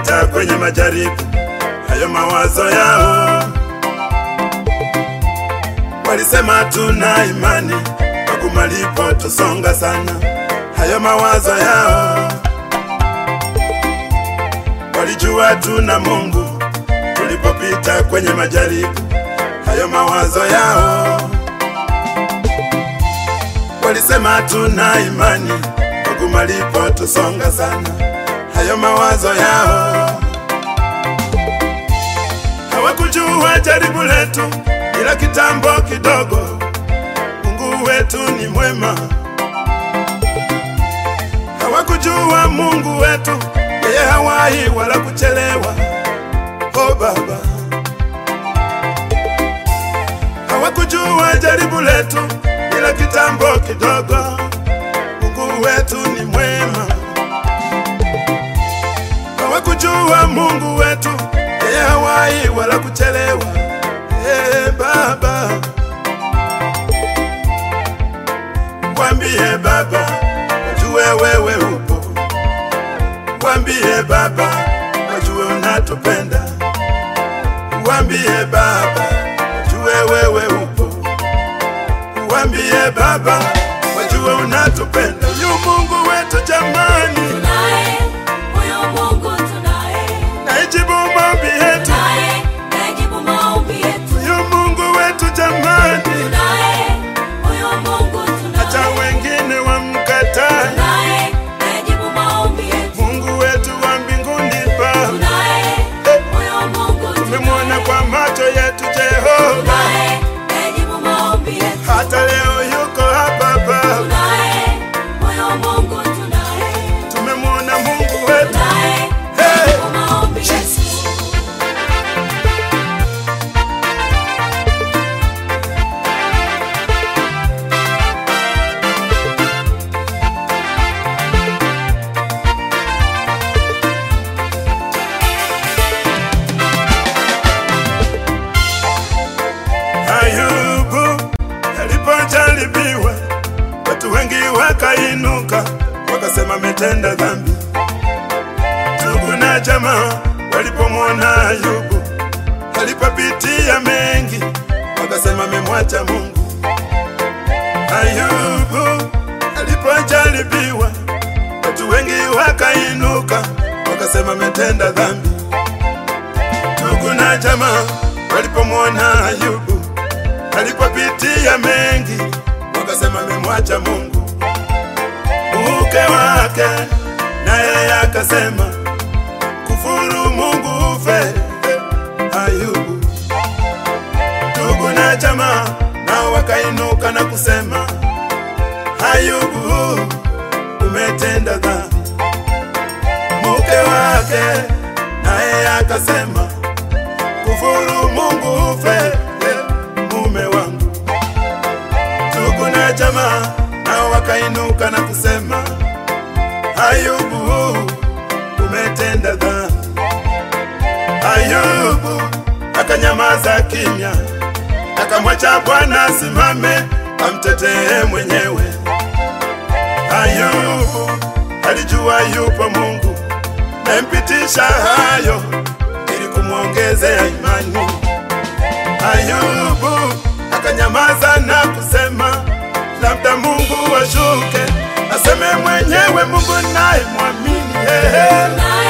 walipopita kwenye majaribu, hayo mawazo yao walisema tuna imani, magumu alipotusonga sana, hayo mawazo yao walijua tuna Mungu tulipopita kwenye majaribu, hayo mawazo yao walisema tuna imani, magumu alipotusonga sana, hayo mawazo yao hawakujua jaribu letu ila kitambo kidogo, Mungu wetu ni mwema. Hawakujua Mungu wetu yeye hawahi wala kuchelewa. Oh Baba, hawakujua jaribu letu ila kitambo kidogo, Mungu wetu ni mwema. Hawakujua Mungu wetu yeye hawahi wala kuchelewa. Hey, Baba, wambie Baba, wajue wewe upo. Wambie Baba, wajue unatupenda. Wambie Baba, wajue wewe upo. Wambie Baba, wajue unatupenda. Yu Mungu wetu jamani, Tunaye huyo Mungu tunaye, naijibu maombi yetu. tunaye najibu maombi yetu. Yu Mungu wetu jamani, Tunaye huyo Mungu hata tunaye, wengine wamkataa. tunaye najibu maombi yetu. Mungu wetu wa mbinguni Baba, Tunaye huyo Mungu tumemwona tunaye, kwa macho yetu Jehova, tunaye najibu maombi yetu. hata leo yuko hapa Baba, Tunaye huyo Mungu tunaye, tumemwona Mungu wetu. tunaye Hey! najibu maombi yetu. Ayubu alipojaribiwa, watu wengi wakainuka, wakasema ametenda dhambi. Ndugu na jamaa walipomwona Ayubu alipopitia mengi, wakasema amemwacha Mungu. Ayubu alipojaribiwa, watu wengi wakainuka, wakasema ametenda dhambi. Ndugu na jamaa walipomwona Ayubu alipopitia mengi, wakasema amemwacha Mungu. Mke wake naye akasema kufuru Mungu ufe. Ayubu, ndugu na jamaa nao wakainuka na kusema, Ayubu, umetenda dhambi. Mke wake naye akasema kufuru Mungu ufe, mume wangu. Ndugu na jamaa nao wakainuka na kusema, Ayubu, umetenda dhambi. Ayubu akanyamaza kimya, akamwacha Bwana asimame amtetee mwenyewe. Ayubu alijua yupo Mungu nampitisha hayo ili kumwongezea imani. Ayubu akanyamaza na kusema, labda Mungu ashuke aseme mwenyewe, Mungu naye mwamini. Hey, hey. Tunaye